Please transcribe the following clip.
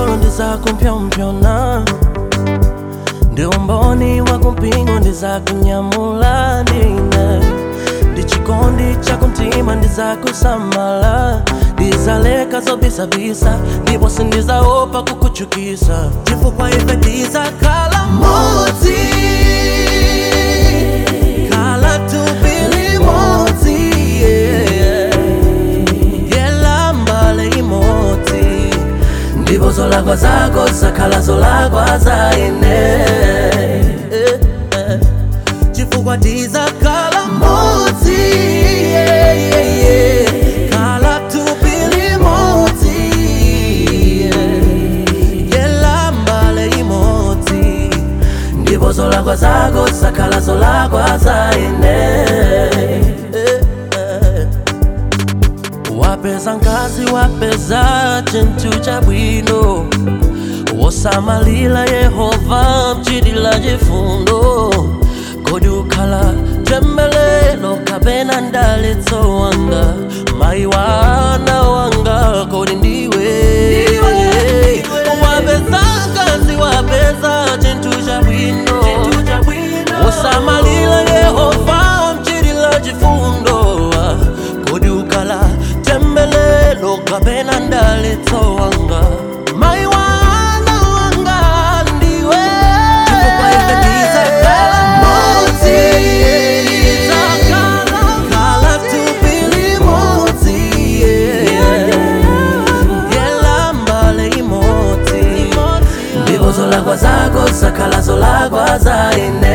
pang'ono ndizakumpyopyona ndi umboni wa kumpingo ndizakunyamula ndine ndi chikondi chakumtima ndizakusamala ndizaleka zobisabisa ndipo sindizaopa kukuchukisa chifukwa ife tizakhala modzi khala tupili modzi yeah. yelambale imodzi ndipo zolakwa zako zakhala zolakwa za ine Eh, eh. chifukwa tizakhala modzi yeah, yeah, yeah. khala tupili modzi yeah. yelambale imodzi ndipo zolakwa zako zakhala zolakwa za ine Eh, eh. wapeza nkazi wapeza chintu chabwino wosamalira yehova mchitila chifundo kodi ukhala tembelelo kapena ndalitso wanga mayi wana wanga kodi ndiwe wapeza nkazi wapeza chintu chabwino wosamalira yehova mchitila chifundo kodi ukhala tembelelo kapena ndalitso wanga mayi wana wanga ndiwe chifukwa ife tizakhala modzi khala tupili modzi yelambale imodzi ndipo zolakwa zako zakhala zolakwa za ine